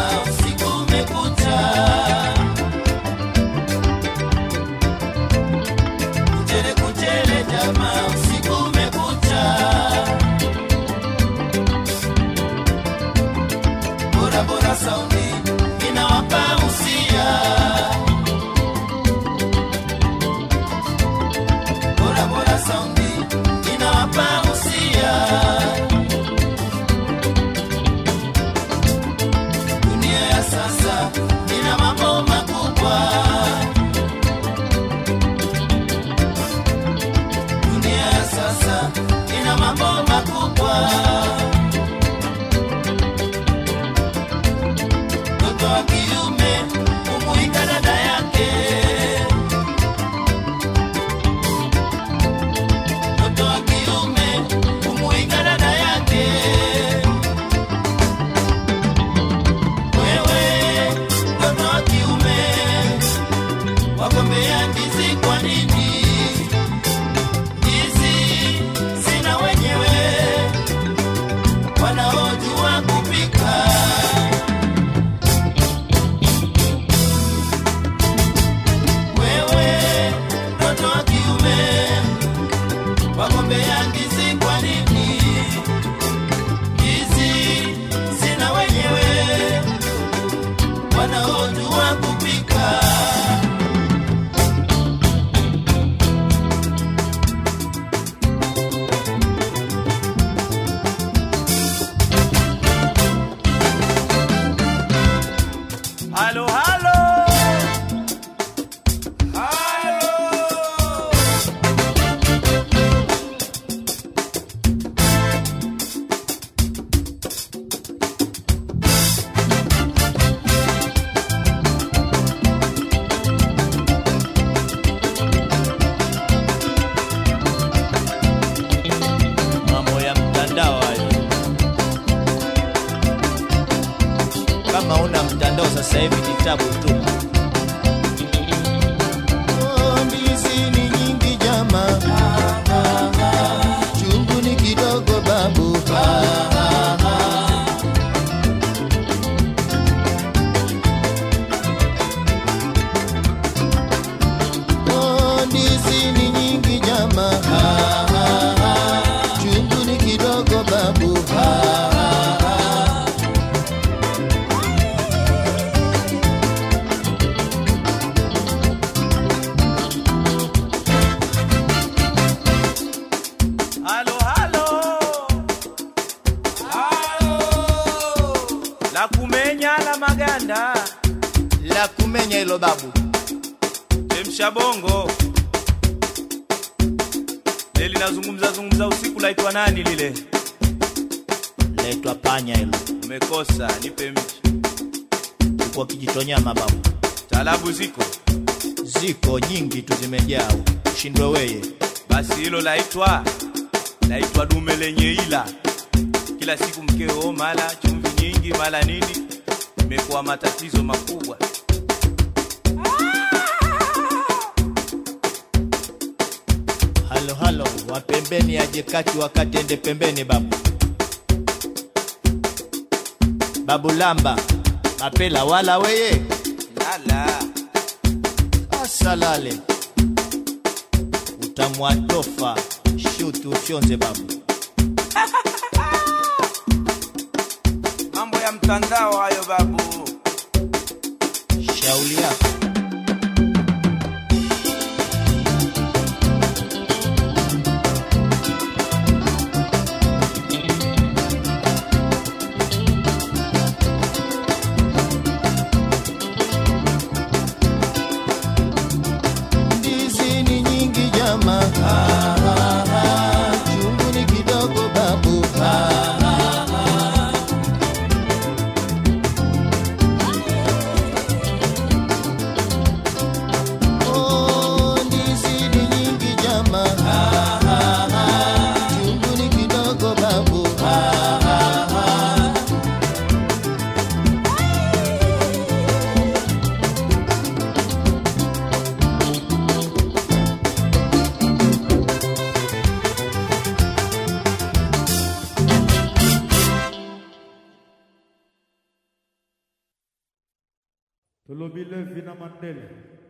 jamaa, usiku umekucha. Kuchele kuchele jamaa, usiku umekucha. Bora bora saundi inawapa usia. Bora bora saundi inawapa usia. Dunia ya sasa ina mambo makubwa. Dunia ya sasa ina mambo makubwa. Mtoto wa kiume kumuika dada yake. Mtoto wa kiume kumuika dada yake. Wewe mtoto wa kiume wagombea ndizi kwa nini? Ndizi sina wenyewe wanaojua kupika. Wewe mtoto wa kiume wagombea ndizi kwa nini? Ndizi sina wenyewe wanaojua kupika. Halo, halo. Halo. mambo ya mtandao hayo. Kama una mtandao sasa hivi ni tabu tu. Oh, ndizi ni nyingi jama, chungu ni kidogo babu. Oh, ndizi ni nyingi jama, chungu ni kidogo babu. Halo, halo. Halo. La kumenya la maganda. La kumenya hilo babu. Chemsha bongo. Leli nazungumza zungumza usiku laitwa nani lile? Letwa panya hilo. Umekosa, nipe mchi. Kwa kijitonyama babu. Talabu ziko. Ziko nyingi tu zimejaa. Ushindwe weye. Basi hilo laitwa laitwa dume lenye ila. Kila siku mkeo mala chumvi nyingi mala nini, imekuwa matatizo makubwa. Halo halo, wa pembeni aje kati wakati ende pembeni babu. Babu lamba, mapela wala weye. Lala. Asalale. Utamwatofa shuti ufyonze babu. Mambo ya mtandao hayo babu. Shauli yako. Ndizi ni nyingi jama, chungu ni kidogo babu. Tolobile Vina Mandela